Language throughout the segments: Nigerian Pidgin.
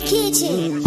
kitchen.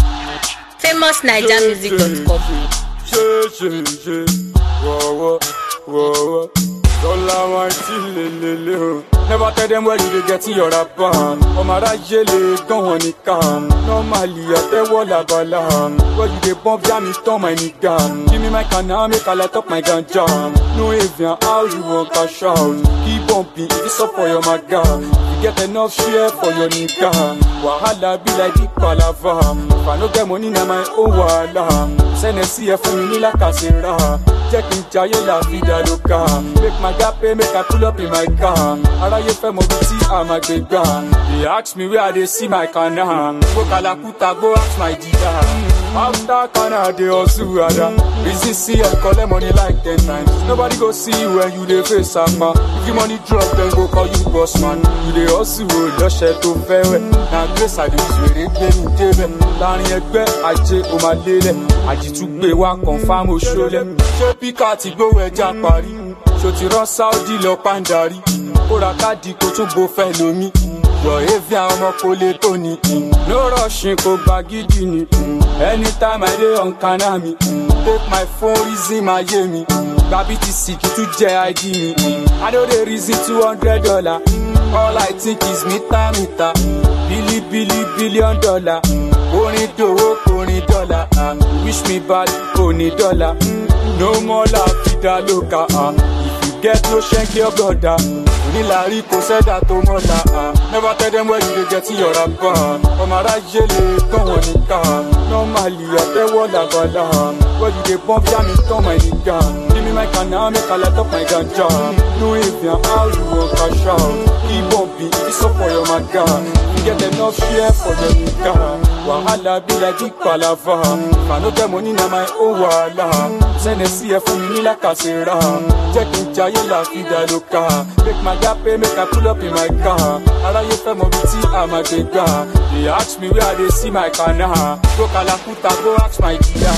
famousnigermusic.com. ṣe ṣe ṣe wọ́wọ́ wọ́wọ́ dọ́là wọn ti lélele o. never tell them where you dey get your rapper. ọmọ aráyé lè gán wọn nìkan. normally àtẹ́wọ́ làbàlà. where you dey bump jam me turn my nigga. give me my canna make i light up my ganja. no avian how you wan cash out. keep bumping if it's up for your maga. you get enough share for your nigga. wahala be like big palava. if i no get money na my own wahala. sẹ́nẹ̀ sí ẹ fún mi ní làkàṣẹ́ra. jẹ́ kí n jayé la fi dá ló ká. make my guy pay make i pull up in my car. aráyé fẹ́ mọ bí tí a máa gbé gbà. they ask me where i dey see my kana. go kalakuta go ask my dida. after kana dey hustle ada. reason see ẹ collect money like ten times. nobody go see you when you dey face sama. if you money drop dem go call you boss man. you dey hustle o lọ́sẹ̀ tó fẹ́ wẹ̀. na grace àdìsú èrè gbé mi débẹ̀. láàrin ẹgbẹ́ ajé o máa lélẹ̀. àjìtúgbé wa confam oṣoolẹ̀. ṣé píkà ti gbówó ẹja parí? ṣó ti rán sáúdì lọ pàǹdarí? kó ra káàdì kó tún bo fẹ́ lomi. yọ evi àwọn ọmọ kò lè tó ni. no rushing kò gba gidi ni. anytime i dey on kana mi. take my phone reason my yé mi. gbabi ti sì kí tún jẹ id mi. i no dey reason two hundred dollar. all i think is mita mita. bili bili billion dollar. orin dòwó orin dọ́là. ah. wish me bad oní dọ́là. no more la fi dá lóka. ah. if you get no ṣẹ́ńkì ọgọ́dà. onílàárí kò sẹ́dà tó mọ́la. ah. never tell them where you dey get your rapper. ọmọ aráyé lè kàn wọ́n nìkan. normally àtẹ́wọ́ làbàlà. where you dey bump jam me turn my nìga. give me my canna make i light up my ganja. no avian how you wan cash out. keep bumping if it's up for your maga. you get enough share for your nìga. wahala be like big palava. if i no get money na my own wahala. sẹ́nẹ̀ sí ẹ fún mi ní làkàṣẹ́ra. jẹ́ kí n jayé la fi dá ló ká. make my guy pay make i pull up in my car. aráyé fẹ́ mọ bí tí a máa gbé gbà. they ask me where i dey see my kana. go kalakuta go ask my dealer.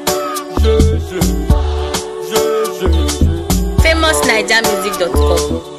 Yeah, yeah, yeah, yeah, yeah. famousnigermusic.com.